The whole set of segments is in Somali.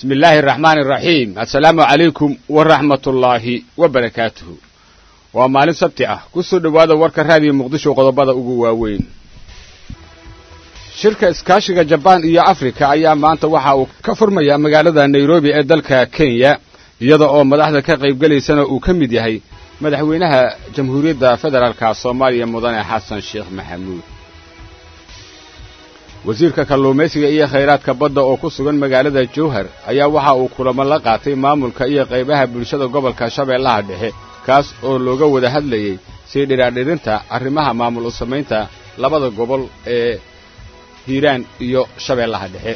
bismi illaahi araxmaani araxiim assalaamu calaykum waraxmatullaahi wa barakaatuhu waa maalin sabti ah ku soo dhowaada warka raadiyo muqdisho qodobada ugu waaweyn shirka iskaashiga jabaan iyo afrika ayaa maanta waxa uu ka furmayaa magaalada nairobi ee dalka kenya iyada oo madaxda ka qaybgelaysana uu ka mid yahay madaxweynaha jamhuuriyadda federaalka soomaaliya mudane xasan sheekh maxamuud wasiirka kalluumaysiga iyo khayraadka badda oo ku sugan magaalada jowhar ayaa waxa uu kulamo la qaatay maamulka iyo qaybaha bulshada gobolka shabeellaha dhexe kaas oo looga wada hadlayey sii dhiraadhirinta arrimaha maamul u samaynta labada gobol ee hiiraan iyo shabeellaha dhexe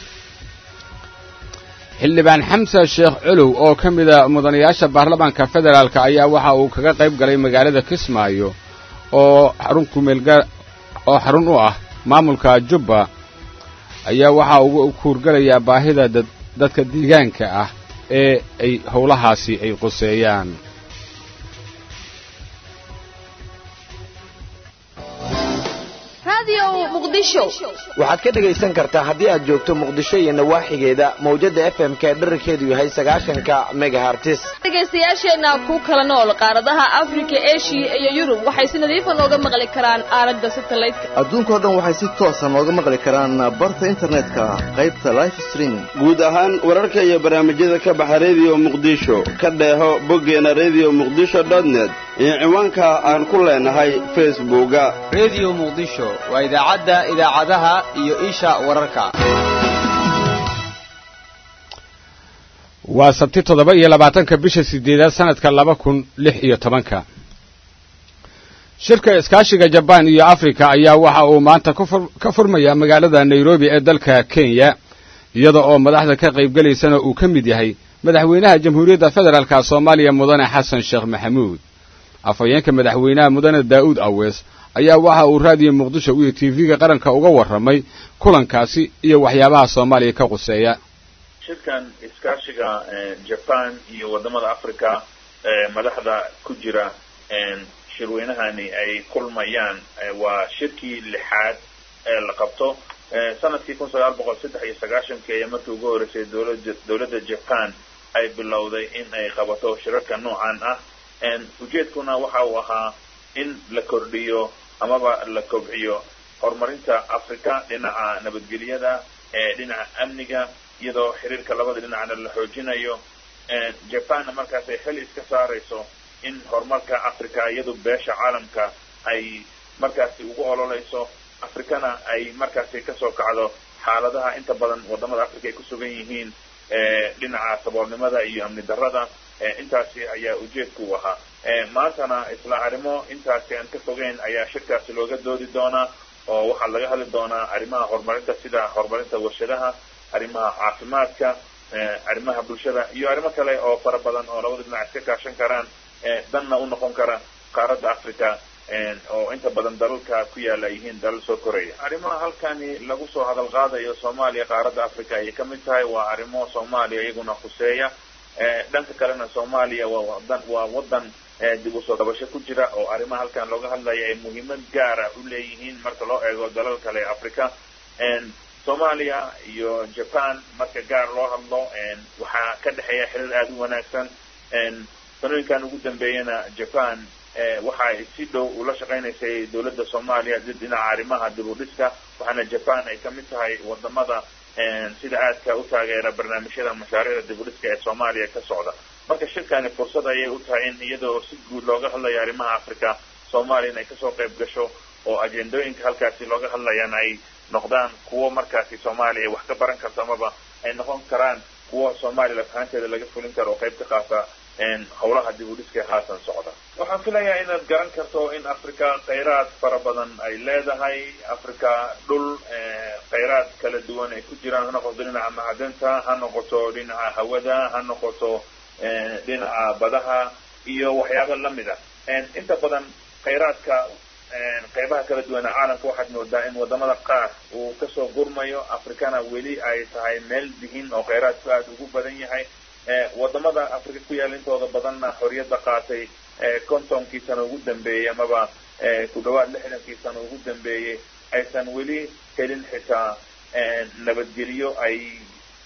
xildhibaan xamsa sheekh colow oo ka mida mudanayaasha baarlamaanka federaalk ayaa waxa uu kaga qayb galay magaalada kismaayo oo xarun kumeelga oo xarun u ah maamulka jubba ayaa waxa uu kuurgalayaa baahida dadka deegaanka ah ee ay howlahaasi ay quseeyaan waxaad ka dhegaysan kartaa haddii aad joogto muqdisho iyo nawaaxigeeda mawjadda f m ka dherarkeedu yahay sagaashanka megahartis dhegaystayaasheenna ku kala nool qaaradaha afrika eshiya iyo yurub waxay si nadiifa nooga maqli karaan aalada satelliteka adduunkao dhan waxay si toosa nooga maqli karaan barta internetka qaybta life streaming guud ahaan wararka iyo barnaamijyada ka baxa rediyo muqdisho ka dheeho boggeena redio muqdisho dotnet iyo ciwaanka aan ku leenahay facebooka redio muqdisho waa idaacadda idaacadaha iyo isha wararka waa sabti toddoba iyo labaatanka bisha sideedaad sanadka laba kun lix iyo tobanka shirka iskaashiga jabaan iyo afrika ayaa waxa uu maanta ka furmayaa magaalada nairobi ee dalka kenya iyada oo madaxda ka qaybgelaysana uu ka mid yahay madaxweynaha jamhuuriyadda federaalka soomaaliya mudane xasan sheekh maxamuud afhayeenka madaxweynaha mudane daa'uud awees ayaa waxa uu raadiyo muqdisho iyo tv-ga qaranka uga warramay kulankaasi iyo waxyaabaha soomaaliya ka quseeya shirkan iskaashiga jaban iyo wadamada africa madaxda ku jira shirweynahani ay kulmayaan waa shirkii lixaad ee la qabto sanadkii kun sagaal boqol saddex iyo sagaashankii ayaa markii ugu horreysay dowlada dowladda japan ay bilowday in ay qabato shirarka noocan ah ujeedkuna waxa uu ahaa in la kordhiyo amaba la kobciyo horumarinta africa dhinaca nabadgelyada dhinaca amniga iyadoo xiriirka labada dhinacna la xoojinayo japanna markaas ay xil iska saarayso in horumarka africa iyadu beesha caalamka ay markaasi ugu ololeyso africana ay markaasi kasoo kacdo xaaladaha inta badan wadamada africa ay ku sugan yihiin dhinaca saboolnimada iyo amni darrada intaasi ayaa ujeedka u ahaa maantana isla arrimo intaasi aan ka fogeyn ayaa shirkaasi looga doodi doonaa oo waxaa laga hadli doonaa arrimaha horumarinta sida horumarinta warshadaha arrimaha caafimaadka arrimaha bulshada iyo arrimo kale oo fara badan oo labada dhinac iska kaashan karaan danna u noqon kara qaaradda africa oo inta badan dalalka ku yaala yihiin dalal soo koraya arrimaha halkani lagu soo hadal qaadayo soomaaliya qaaradda africa ayay ka mid tahay waa arrimo soomaaliya iyaguna khuseeya dhanka kalena soomaaliya waa wadan waa wadan dib usoo dabasho ku jira oo arrimaha halkan looga hadlaya ay muhiimad gaara u leeyihiin marka loo eego dalal kale ee africa soomaaliya iyo japan marka gaar loo hadlo waxaa ka dhexeeya xiriir aada u wanaagsan sanooyinkan ugu dambeeyana japan waxay si dhow ula shaqaynaysay dowladda soomaaliya dhinaca arrimaha dib u dhiska waxaana japan ay ka mid tahay wadamada sida aadka u taageera barnaamijyada mashaariicda dib u dhiska ee soomaaliya ka socda marka shirkani fursad ayay u tahay in iyadoo si guud looga hadlayo arrimaha africa soomaaliya in ay kasoo qayb gasho oo ajendooyinka halkaasi looga hadlayaan ay noqdaan kuwo markaasi soomaaliya ay wax ka baran karto amaba ay noqon karaan kuwo soomaaliya lafahanteeda laga fulin karo oo qayb ka qaata howlaha dib u dhiska ee haatan socda waxaan filayaa inaad garan karto in africa khayraad fara badan ay leedahay africa dhul khayraad kala duwan ay ku jiraan ha noqoto dhinaca macdanta ha noqoto dhinaca hawada ha noqoto dhinaca badaha iyo waxyaaba lamid a inta badan khayraadka qaybaha kala duwana caalamka waxaad moodaa in wadamada qaar uu kasoo gurmayo africana weli ay tahay meel dihin oo khayraadku aada ugu badan yahay wadamada africa ku yaala intooda badanna xorriyadda qaatay kontonkii sano ugu dambeeyey amaba ku dhawaad lixdankii sano ugu dambeeyey aysan weli helin xitaa nabadgelyo ay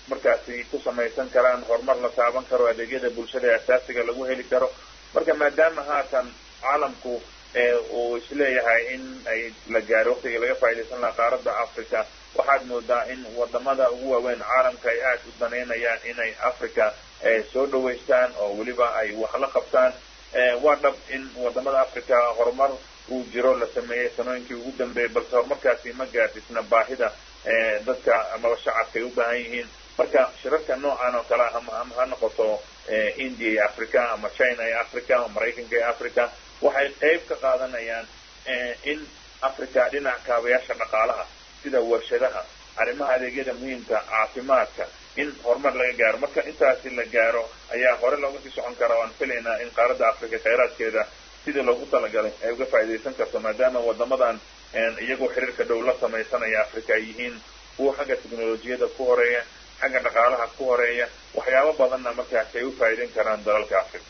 markaasi ku samaysan karaan horumar la taaban karo adeegyada bulshada ee asaasiga lagu heli karo marka maadaama haatan caalamku uu isleeyahay in ay la gaaro waqtigii laga faa'iidaysan lahaa qaaradda africa waxaad moodaa in wadamada ugu waaweyn caalamka ay aada u danaynayaan inay africa soo dhawaystaan oo weliba ay wax la qabtaan waa dhab in wadamada africa horumar uu jiro la sameeyey sanooyinkii ugu dambeeyey balse horumarkaasi ma gaadhisna baahida dadka amaba shacabka ay u baahan yihiin marka shirarka noocan oo kale ama ama ha noqoto india iyo africa ama china iyo africa ama maraykanka iyo africa waxay qayb ka qaadanayaan in africa dhinaca kaabayaasha dhaqaalaha sida warshadaha arrimaha adeegyada muhiimka caafimaadka in horumar laga gaaro marka intaasi la gaaro ayaa hore looga sii socon karaa waan filaynaa in qaaradda africa khayraadkeeda sidii loogu talagalay ay uga faa'iidaysan karto maadaama wadamadan iyagoo xiriirka dhow la samaysanaya africa ay yihiin kuwa xagga teknolojiyada ku horeeya xagga dhaqaalaha ku horeeya waxyaabo badanna markaasi ay u faa'iidayn karaan dalalka africa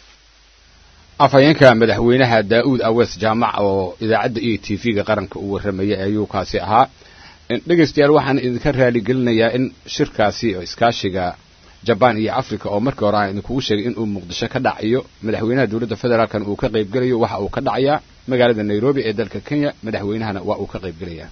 afhayeenka madaxweynaha daa'uud awees jaamac oo idaacadda iyo t v-ga qaranka uu warramayay ayuu kaasi ahaa dhegaystayaal waxaan idinka raaligelinayaa in shirkaasi oo iskaashiga jabaan iyo africa oo markii hore aan idinkugu sheegay inuu muqdisho ka dhacayo madaxweynaha dowladda federaalkan uu ka qaybgelayo waxa uu ka dhacayaa magaalada nairobi ee dalka kenya madaxweynahana waa uu ka qaybgelayaa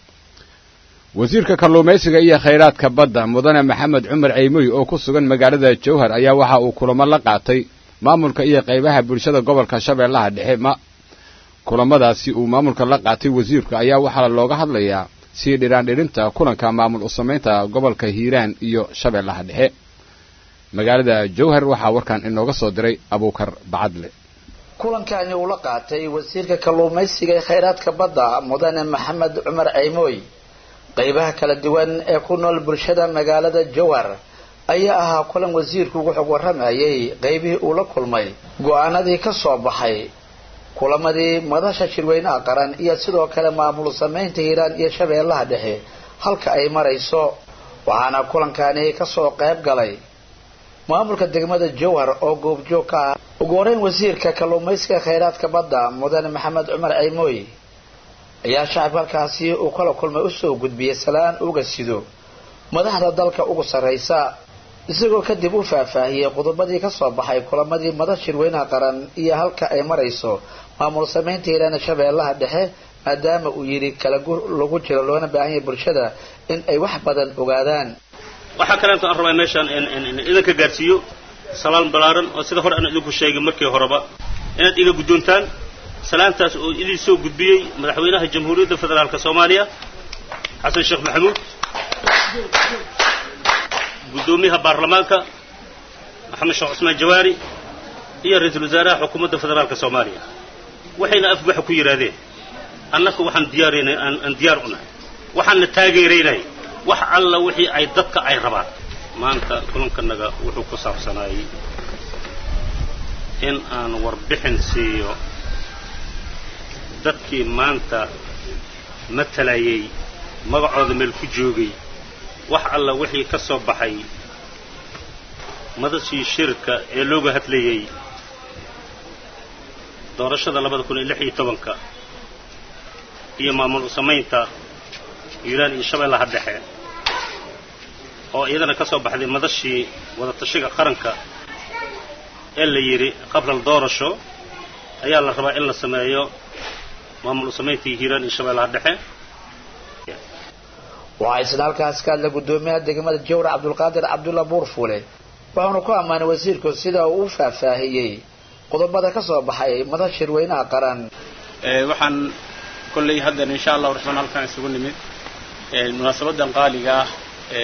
wasiirka kalluumaysiga iyo khayraadka badda mudane maxamed cumar ceymoy oo ku sugan magaalada jowhar ayaa waxa uu kulamo la qaatay maamulka iyo qaybaha bulshada gobolka shabeellaha dhexe ma kulamadaasi uu maamulka la qaatay wasiirku ayaa waxaa looga hadlayaa sii dhiraandhirinta kulanka maamul u samaynta gobolka hiiraan iyo shabeellaha dhexe magaalada jowhar waxaa warkan inooga soo diray abuukar bacadle kulankani uu la qaatay wasiirka kalluumaysiga ee khayraadka badda mudane maxamed cumar ceymooy qaybaha kala duwan ee ku nool bulshada magaalada jowhar ayaa ahaa kulan wasiirku ugu xog warramayay qaybihii uu la kulmay go-aanadii ka soo baxay kulamadii madasha shirweynaha qaran iyo sidoo kale maamul samaynta hiiraan iyo shabeellaha dhexe halka ay marayso waxaana kulankani kasoo qayb galay maamulka degmada jowhar oo goobjoog ka ah ugu horeyn wasiirka kalluumaysiga khayraadka badda mudane maxamed cumar ceymooy ayaa shacabka halkaasi uu kala kulmay usoo gudbiyey salaan uga sido madaxda dalka ugu sarraysa isagoo kadib u faahfaahiyey qodobadii kasoo baxay kulamadii madax shirweynaha qaran iyo halka ay marayso maamul samaynta hiiraan shabeellaha dhexe maadaama uu yidhi kala gur lagu jiro loona baahan yahay bulshada in ay wax badan ogaadaan waxaa kaleeto aan rabaa meeshaan idinka gaadhsiiyo salaan ballaaran oo sida hore aan idinku sheegay markii horeba inaad iga guddoontaan salaantaas oo idin soo gudbiyey madaxweynaha jamhuuriyadda federaalka soomaaliya xasan sheekh maxamuud guddoomiyaha baarlamaanka maxamed sheekh cusmaan jawaari iyo ra-iisul wasaaraha xukuumadda federaalka soomaaliya waxayna afbaxa ku yidhaahdeen annaka waxaan diyaaraynay aan diyaar u nahay waxaanna taageeraynay wax alla wixii ay dadka ay rabaan maanta kulankanaga wuxuu ku saabsanaayey in aan warbixin siiyo dadkii maanta matalayay magacooda meel ku joogay wax alla wixii ka soo baxay madashii shirka ee looga hadlayay doorashada labada kun iyo lix iyo tobanka iyo maamul samaynta hiiraan iyo shabeellaha dhexe oo iyadana ka soo baxday madashii wadatashiga qaranka ee la yidhi qabla doorasho ayaa la rabaa in la sameeyo maamul samayntii hiiraan iyo shabeellaha dhexe waxaa isna halkaas ka hadla guddoomiyaha degmada jawra cabdulqaadir cabdulla buurfuule waxaanu ku ammaanay wasiirku sida uu u faahfaahiyey qodobada ka soo baxay madal shirweynaha qaran waxaan kolley haddan insha allahu raxmaan halkaan isugu nimid munaasabadan qaaliga ah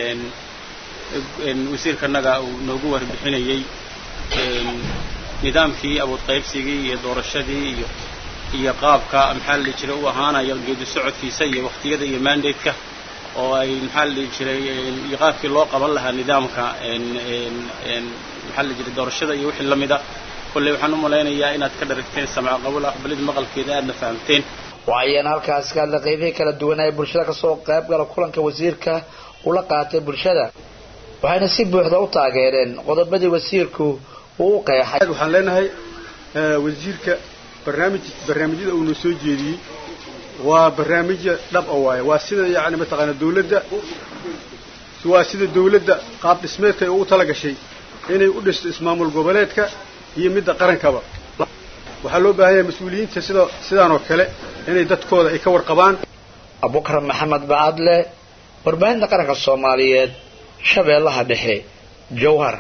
wasiirkanaga uu noogu warbixinayey nidaamkii awood qaybsigii iyo doorashadii iyo iyo qaabka maxaa la dhihi jiray u ahaanayo geedi socodkiisa iyo waqtiyada iyo mandateka oo ay maxaa la dhihi jiray iyo qaabkii loo qaban lahaa nidaamka maxaa la jiray doorashada iyo wixii lamida kolley waxaan u malaynayaa inaad ka dharagteen samca qabul aqbalida maqalkeeda aadna fahamteen waxayana halkaas ka hadla qaybihii kala duwan ee bulshada kasoo qayb gala kulanka wasiirka ula qaatay bulshada waxayna si buuxda u taageereen qodobadii wasiirku uu u qeexay waxaan leenahay wasiirka barnaamij barnaamijyada uuna soo jeediyey waa barnaamijya dhab a waaye waa sida yacni mataqaana dawladda waa sida dawladda qaab dhismeedka ay ugu tala gashay inay u dhisto ismaamul goboleedka iyo midda qarankaba waxaa loo baahan yahay mas-uuliyiinta sida sidaan oo kale inay dadkooda ay ka warqabaan abukar maxamed bacadle warbaahinta qaranka soomaaliyeed shabeellaha dhexe jowhar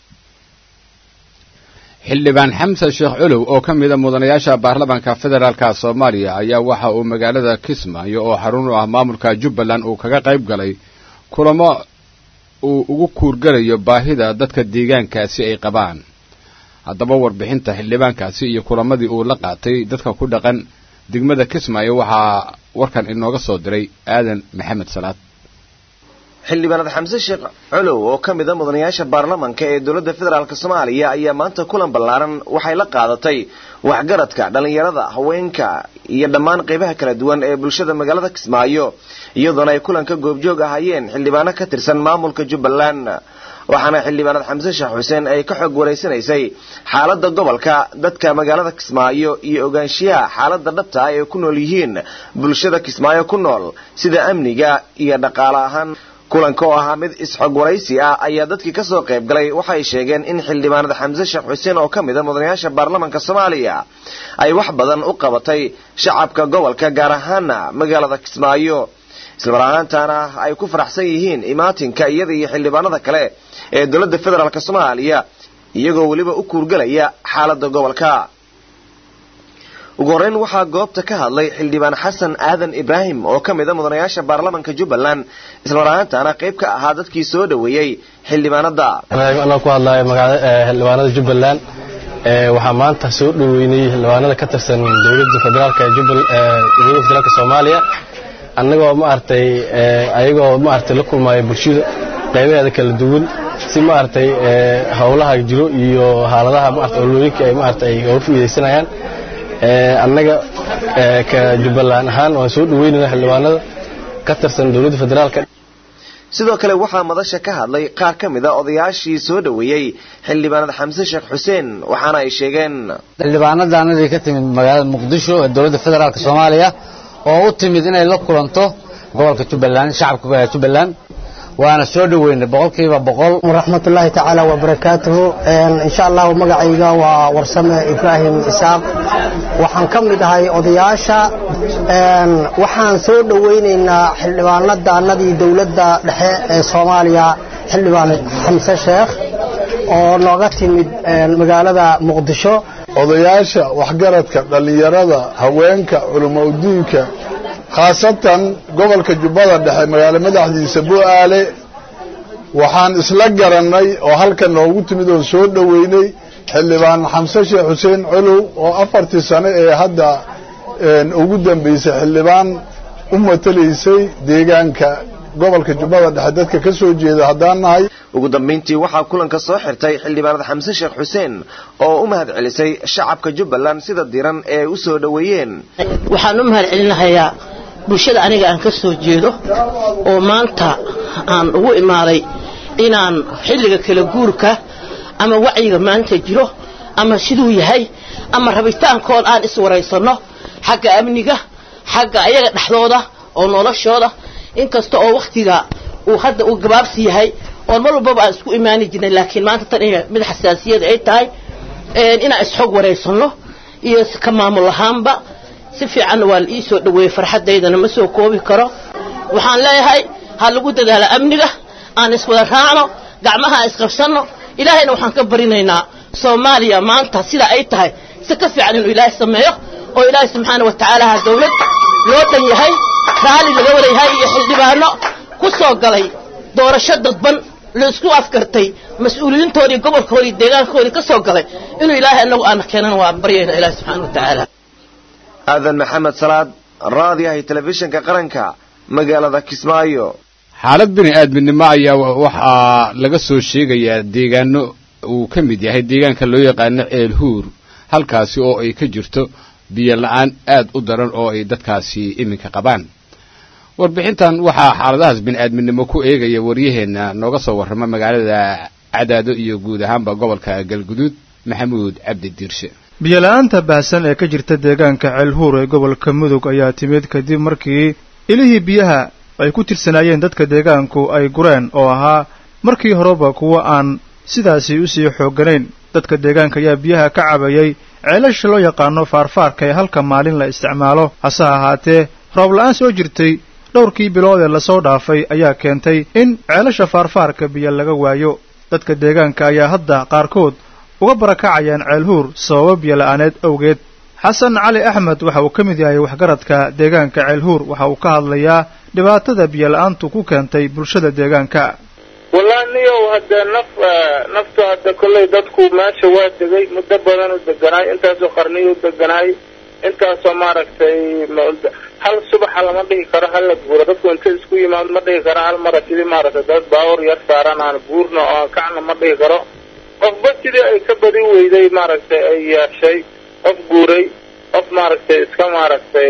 xildhibaan xamsan sheekh culow oo ka mida mudanayaasha baarlamaanka federaalka soomaaliya ayaa waxa uu magaalada kismaayo oo xarun u ah maamulka jubbaland uu kaga qayb galay kulamo uu ugu kuurgalayo baahida dadka deegaankaasi ay qabaan haddaba warbixinta xildhibaankaasi iyo kulamadii uu la qaatay dadka ku dhaqan degmada kismaayo waxaa warkan inooga soo diray aadan maxamed salaad xildhibaanad xamse sheekh colow oo ka mid a mudanayaasha baarlamanka ee dowladda federaalk soomaaliya ayaa maanta kulan ballaaran waxay la qaadatay waxgaradka dhallinyarada haweenka iyo dhammaan qaybaha kala duwan ee bulshada magaalada kismaayo iyadoona ay kulanka goobjoog ahaayeen xildhibaano ka tirsan maamulka jubbaland waxaana xildhibaanad xamse sheekh xuseen ay ka xog waraysanaysay xaaladda gobolka dadka magaalada kismaayo iyo ogaanshiyaha xaaladda dhabta ah ee ku nool yihiin bulshada kismaayo ku nool sida amniga iyo dhaqaale ahaan kulanka oo ahaa mid is-xog waraysi ah ayaa dadkii kasoo qayb galay waxay sheegeen in xildhibaanada xamse sheekh xuseen oo ka mid a mudanayaasha baarlamanka soomaaliya ay wax badan u qabatay shacabka gobolka gaar ahaana magaalada kismaayo islamar ahaantaana ay ku faraxsan yihiin imaatinka iyada iyo xildhibaanada kale ee dowladda federaalk soomaaliya iyagoo weliba u kuurgalaya xaaladda gobolka ugu horreyn waxaa goobta ka hadlay xildhibaan xasan aadan ibraahim oo ka mid a mudanayaasha baarlamanka jubbaland islamar ahaantaana qayb ka ahaa dadkii soo dhoweeyey xildhibaanada anoo ku hadlaayo xildhibaanada jubbaland waxaa maanta soo dhoweynay xildhibaanada ka tirsan dowladda federaalk dowladda federaalk soomaaliya annagoo maaragtay ayagoo maaragtay la kulmaayo bulshada qaybaheeda kala duwan si maaragtay howlaha jiro iyo xaaladaha maaragtay olooyinka ay maaragtay ay uga faa'iidaysanayaan annaga ka jubbaland ahaan waan soo dhaweynayna xildhibaanada ka tirsan dowladda federaalka sidoo kale waxaa madasha ka hadlay qaar ka mid a odayaashii soo dhoweeyey xildhibaanad xamse sheekh xuseen waxaana ay sheegeen xildhibaanadanadii ka timid magaalada muqdisho ee dowladda federaalk soomaaliya oo u timid inay la kulanto gobolka jubbaland shacabka jubbaland waana soo dhoweynay boqolkiiba boqol waraxmatullaahi tacaala wabarakaatuhu insha allahu magacayga waa warsame ibraahim isaaq waxaan ka mid ahay odayaasha waxaan soo dhoweynaynaa xildhibaanadaanadii dowladda dhexe ee soomaaliya xildhibaan xamse sheekh oo nooga timid magaalada muqdisho odayaasha waxgaradka dhallinyarada haweenka culumaudiinka khaasatan gobolka jubbada dhexe magaalo madaxdiisa bu'aale waxaan isla garannay oo halkan noogu timid oo soo dhoweynay xildhibaan xamse sheekh xuseen colow oo afartii sano ee hadda ugu dambaysay xildhibaan u matalaysay deegaanka gobolka jubbada dhexe dadka ka soo jeeda haddaan nahay ugu dambayntii waxaa kulanka soo xirtay xildhibaanad xamse sheekh xuseen oo u mahad celisay shacabka jubbaland sida diran ee u soo dhoweeyeen waxaan u mahad celinahayaa bulshada aniga aan ka soo jeedo oo maanta aan ugu imaaday inaan xilliga kala guurka ama wacyiga maanta jiro ama siduu yahay ama rabitaankood aan iswaraysanno xagga amniga xagga ayaga dhexdooda oo noloshooda inkasta oo wakhtiga uu hadda uu gabaabsi yahay oon mar walbaba aan isku imaani jirnay laakiin maanta tan mid xasaasiyada ay tahay inaan isxog waraysanno iyo ka maamul ahaanba si fiicanna waa la ii soo dhoweeyey farxaddaydana ma soo koobi karo waxaan leeyahay ha lagu dadaalo amniga aan iswada raacno gacmaha aan isqabsanno ilaahayna waxaan ka barinaynaa soomaaliya maanta sida ay tahay si ka fiican inuu ilaahay sameeyo oo ilaahay subxaana wa tacaala ha dawlad loo dhan yahay raalli laga wada yahay iyo xildhibaano ku soo galay doorasho dadban la isku afkartay mas-uuliyiintoodii gobolkoodii deegaankoodii ka soo galay inuu ilaahay anagu aana keenana waa baryayna ilaahay subxaana wa tacaala aadan maxamed salaad raadiyahay telefishinka qaranka magaalada kismaayo xaalad bini aadminimo ayaa waxaa laga soo sheegayaa deegaano uu ka mid yahay deegaanka loo yaqaano ceelhuur halkaasi oo ay ka jirto biyo la-aan aad u daran oo ay dadkaasi iminka qabaan warbixintan waxaa xaaladahaas bini aadminimo ku eegaya waryaheenna nooga soo warrama magaalada cadaado iyo guud ahaanba gobolka galguduud maxamuud cabdi diirshe biyola-aanta baahsan ee ka jirta deegaanka ceelhuur ee gobolka mudug ayaa timid kadib markii ilihii biyaha ay ku tirsanaayeen dadka deegaanku ay gureen oo ahaa markii horeba kuwa aan sidaasi usii xoogganayn dadka deegaanka ayaa biyaha ka cabayay ceelasha loo yaqaano faarfaarka ee halka maalin la isticmaalo hase ahaatee roob la-aan soo jirtay dhowrkii bilood ee lasoo dhaafay ayaa keentay in ceelasha faarfaarka biyo laga waayo dadka deegaanka ayaa hadda qaarkood uga barakacayaan ceelhuur sababo biyo la-aaneed awgeed xasan cali axmed waxa uu ka mid yahay waxgaradka deegaanka ceelhuur waxa uu ka hadlayaa dhibaatada biyo la-aantu ku keentay bulshada deegaanka wallahi niyow haddee naf naftu hadda kolley dadku meesha waa degay muddo badan u deganaay intaasoo qarniyo u deganaay intaasoo maaragtay hal subaxa lama dhihi karo hal la guuro dadku inta isku yimaado ma dhihi karo hal mara sidii maaragtay dad baawar yar saaran aan guurna oo aan kacna ma dhihi karo qofba sidii ay ka badi weyday maaragtay ay yeeshay qof guuray qof maaragtay iska maaragtay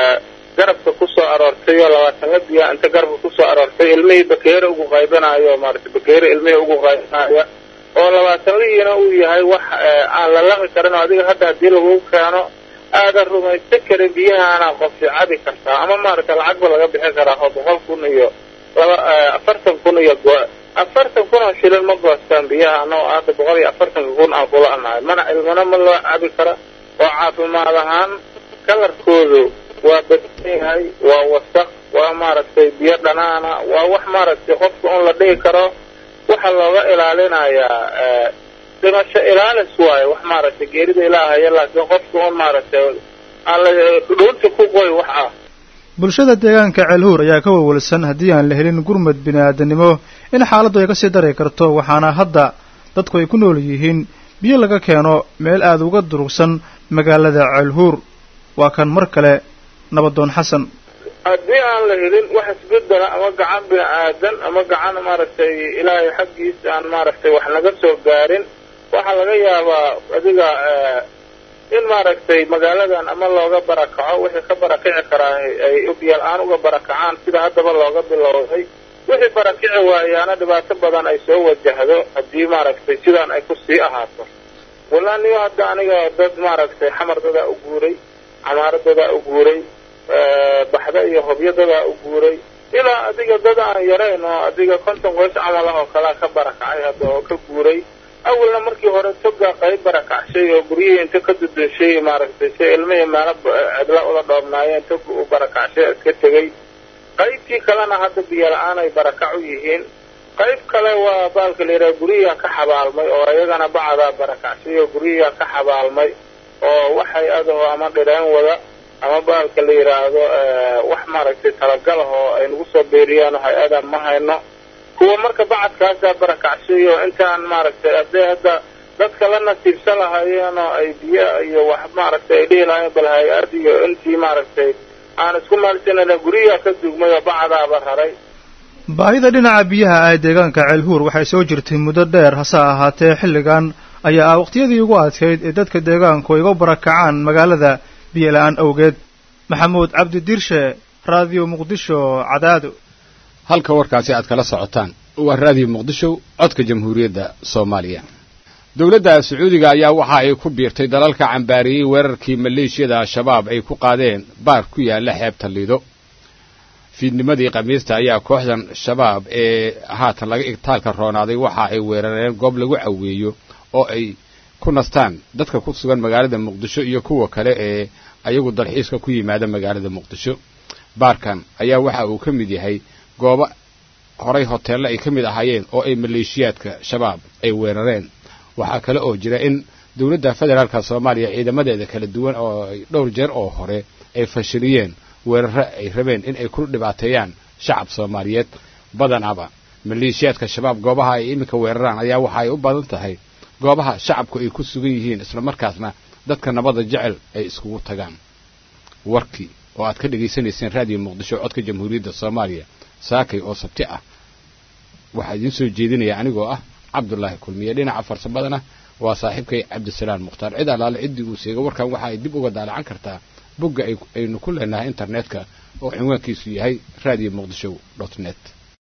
garabka kusoo aroortay oo labaatan la biya inta garabka kusoo aroortay ilmihii bakeere ugu qaybanayo maaragtay bakeere ilmihii ugu qaybanaya oo labaatanlihiina uu yahay wax aan la laqi karin oo adiga hadda haddii lagu keeno aadan rumaysan karin biyahaana qofsi cabi kartaa ama maaragtay lacagba laga bixin karaa oo boqol kun iyo laba afartan kun iyo afartan kun oo shilin ma goostaan biyaha anoo hadda boqol iyo afartanka kun aan kula anahay mana ilmana ma loo cabi kara oo caafimaad ahaan kalarkoodu waa badan yahay waa wasaq waa maaragtay biyo dhanaana waa wax maaragtay qofka un la dhihi karo waxa looga ilaalinayaa dhimasho ilaalis waayo wax maaragtay geerida ilaahaya laakiin qofka un maaragtay aan la dhuunta ku qoy wax ah bulshada deegaanka ceelhuur ayaa ka wawalsan haddii aan la helin gurmad bini-aadanimo in xaaladdu ay kasii dari karto waxaana hadda dadku ay ku nool yihiin biyo laga keeno meel aada uga durugsan magaalada ceelhuur waa kan mar kale nabadoon xasan haddii aan la helin wax isbedela ama gacan bini aadan ama gacan maaragtay ilaahay xaggiisa aan maaragtay wax naga soo gaarin waxaa laga yaabaa adiga in maaragtay magaaladan ama looga barakaco wixii ka barakici karaa ay biyo-la-aan uga barakacaan sida haddaba looga bilowday wixii barakici waayaana dhibaato badan ay soo wajahdo haddii maaragtay sidaan ay kusii ahaato wallahi niyo hadda aniga dad maaragtay xamar dadaa u guuray camaaro dadaa u guuray baxda iyo hobyo dadaa u guuray ilaa adiga dad aan yarayn oo adiga konton qoys camal ah oo kalea ka barakacay hadda oo ka guuray awalna markii hore toga qayb barakacshay oo guryihii inta ka dudunshay maaragtay si ilmihii meelo cidla ula dhoobnaayeen tog u barakacshay iska tegay qaybtii kalena hadda biyo la-aan ay barakac u yihiin qayb kale waa baalka la yidhaha guryihiaa ka xabaalmay oo iyagana bacadaa barakacshay oo guryihiaa ka xabaalmay oo waxay adaho ama dhireen wada ama baalka la yidhaahdo wax maaragtay talagal ah oo ay nagu soo beeriyaan oo hay-ada ma hayno kuwa marka bacadkaasaa barakacshay oo intaan maaragtay hadday hadda dadka la nasiibsan lahaayeen oo ay biyo iyo wax maaragtay ay dhihi lahaayeen bal hay-ad iyo intii maaragtay aan isku maalsanana guryaha ka dugmay oo bacadaaba raray baahida dhinaca biyaha ah ee deegaanka ceelhuur waxay soo jirtay muddo dheer hase ahaatee xilligan ayaa ah waqtiyadii ugu adkayd ee dadka deegaanku ay uga barakacaan magaalada biyo la-aan awgeed maxamuud cabdi diirshe raadiyo muqdisho cadaado halka warkaasi aad kala socotaan waa raadiyo muqdisho codka jamhuuriyadda soomaaliya dowladda sacuudiga ayaa waxa ay ku biirtay dalalka cambaariyey weerarkii maleeshiyada al-shabaab ay ku qaadeen baar ku yaalla xeebta liido fiidnimadii khamiista ayaa kooxdan shabaab ee haatan laga igtaalka roonaaday waxa ay weerareen goob lagu caweeyo oo ay ku nastaan dadka ku sugan magaalada muqdisho iyo kuwa kale ee ayagu dalxiiska ku yimaada magaalada muqdisho baarkan ayaa waxa uu ka mid yahay goobo horay hoteelle ay ka mid ahaayeen oo ay maleeshiyaadka shabaab ay weerareen waxaa kale oo jira in dowladda federaalka soomaaliya ciidamadeeda kala duwan oo ay dhowr jeer oo hore ay fashiliyeen weeraro ay rabeen in ay ku dhibaateeyaan shacab soomaaliyeed badanaba maleeshiyaadka shabaab goobaha ay iminka weeraraan ayaa waxa ay u badan tahay goobaha shacabku ay ku sugan yihiin islamarkaasna dadka nabada jecel ay iskugu tagaan warkii oo aad ka dhegaysanayseen raadiyo muqdisho codka jamhuuriyadda soomaaliya saakay oo sabti ah waxaa idiin soo jeedinaya anigoo ah cabdulaahi kulmiye dhinaca farsamadana waa saaxiibkay cabdisalaam mukhtaar cid allaale ciddii uu seega warkan waxa ay dib uga daalacan kartaa bogga aynu ku leenahay internetka oo cinwaankiisu yahay radio muqdisho dot net